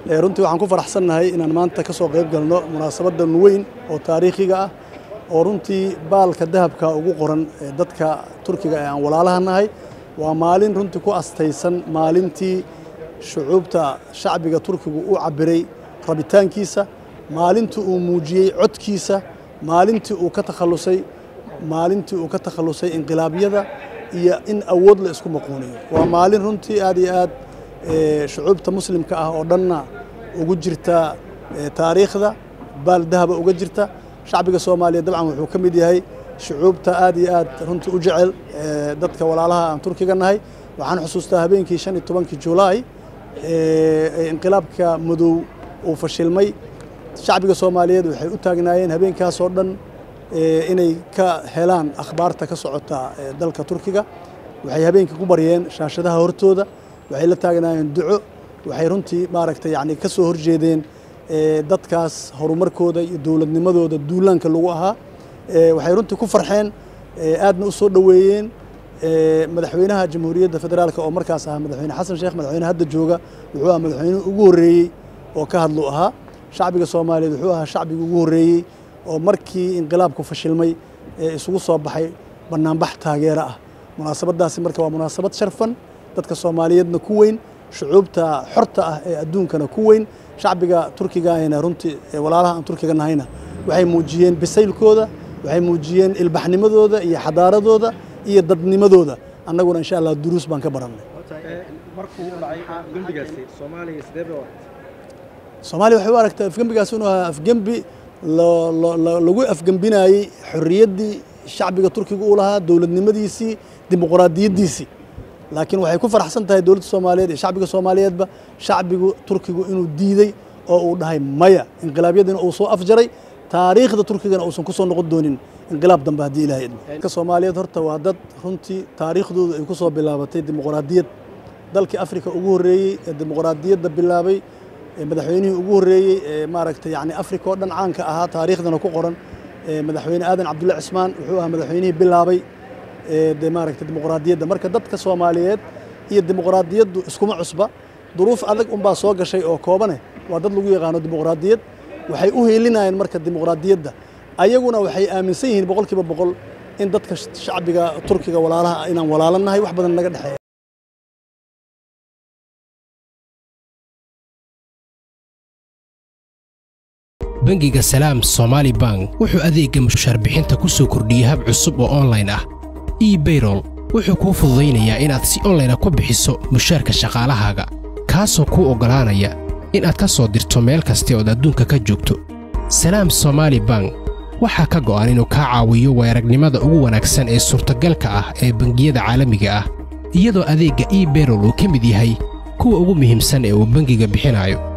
runtii waxaan ku faraxsannahay inaan maanta ka soo qayb galno munaasabadan weyn oo taariikhiga ah oo runtii baalka dahabka ugu qoran dadka turkiga ee aan walaalaha nahay waa maalin runtii ku astaysan maalintii shucuubta shacbiga turkigu u cabiray rabitaankiisa maalintii uu muujiyey codkiisa maalintii uu ka takhallusay maalintii uu ka takhallusay inqilaabyada iyo in awood la isku maquuniyo waa maalin runtii aad iyo aad shucuubta muslimka ah oo dhanna ugu jirta taariikhda baal dahaba uga jirta shacbiga soomaaliya dabcan wuxuu ka mid yahay shucuubta aad iyo aad runtii u jecel dadka walaalaha aan turkiga nahay waxaan xusuustaa habeenkii shan iyo tobankii julaay inqilaabka madow uu fashilmay shacbiga soomaaliyeed waxay u taagnaayeen habeenkaasoo dhan inay ka helaan akhbaarta ka socota dalka turkiga waxay habeenkii ku baryeen shaashadaha hortooda waxay la taagnaayeen duco waxay runtii maaragtay yani ka soo horjeedeen dadkaas horumarkooda iyo dowladnimadooda duulaanka lagu ahaa waxay runtii ku farxeen aadna u soo dhoweeyeen madaxweynaha jamhuuriyadda federaalk oo markaas ahaa madaxweyne xasan sheekh madaxweyne hadda jooga wuxuu ahaa madaxweynuhu ugu horreeyey oo ka hadlu ahaa shacbiga soomaaliyeed wuxuu ahaa shacbiga ugu horreeyey oo markii inqilaabku fashilmay ee isugu soo baxay bannaanbax taageero ah munaasabaddaasi marka waa munaasabad sharfan dadka soomaaliyeedna ku weyn shucuubta xorta ah ee adduunkana ku weyn shacbiga turkigaahina runtii walaalaha aan turkiga nahayna waxay muujiyeen bisaylkooda waxay muujiyeen ilbaxnimadooda iyo xadaaradooda iyo dadnimadooda annaguna insha allah duruus baan ka barannay soomaaliya waxay u aragtaa afgembigaas inuu ahaa afgembi lagu afgembinayey xorriyaddii shacbiga turkiga uu lahaa dowladnimadiisii dimuqraadiyaddiisii laakiin waxay ku faraxsan tahay dowladda soomaaliyeed iyo shacbiga soomaaliyeedba shacbigu turkigu inuu diidey oo uu dhahay maya inqilaabyadiina uu soo afjaray taariikhda turkigana uusan ku soo noqon doonin inqilaab dambe haddii ilahay idmo dadka soomaaliyeed horta waa dad runtii taariikhdoodu ay ku soo bilaabatay dimuqraadiyad dalkii afrika ugu horreeyey ee dimuqraadiyadda bilaabay madaxweynihii ugu horreeyey ee maaragtay yani afrika oo dhan caanka ahaa taariikhdana ku qoran madaxweyne aadan cabdulle cismaan wuxuu ahaa madaxweynihii bilaabay de maaragtay dimuqraadiyadda marka dadka soomaaliyeed iyo dimuqraadiyaddu iskuma cusba duruuf adag unbaa soo gashay oo koobane waa dad lagu yaqaano dimuqraadiyad waxay u heelinayeen marka dimuqraadiyadda ayaguna waxay aaminsan yihiin boqolkiiba boqol in dadka shacbiga turkiga walaalaha inaan walaalanahay wax badan naga dhexeeya bangiga salaam somaali bank wuxuu adeegga mushaar bixinta ku soo kordhiyey hab cusub oo onlayn ah ebayrol wuxuu kuu fududaynayaa inaad si onlayna ku bixiso mushaarka shaqaalahaaga kaasoo kuu oggolaanaya inaad ka soo dirto meel kasta ood adduunka ka joogto salaam somaali bank waxaa ka go'an inuu kaa caawiyo weeragnimada ugu wanaagsan ee suurtagalka ah ee bangiyada caalamiga ah iyadoo adeegga ebayrol uu ka mid yahay kuwa ugu muhiimsan ee uu bangiga bixinayo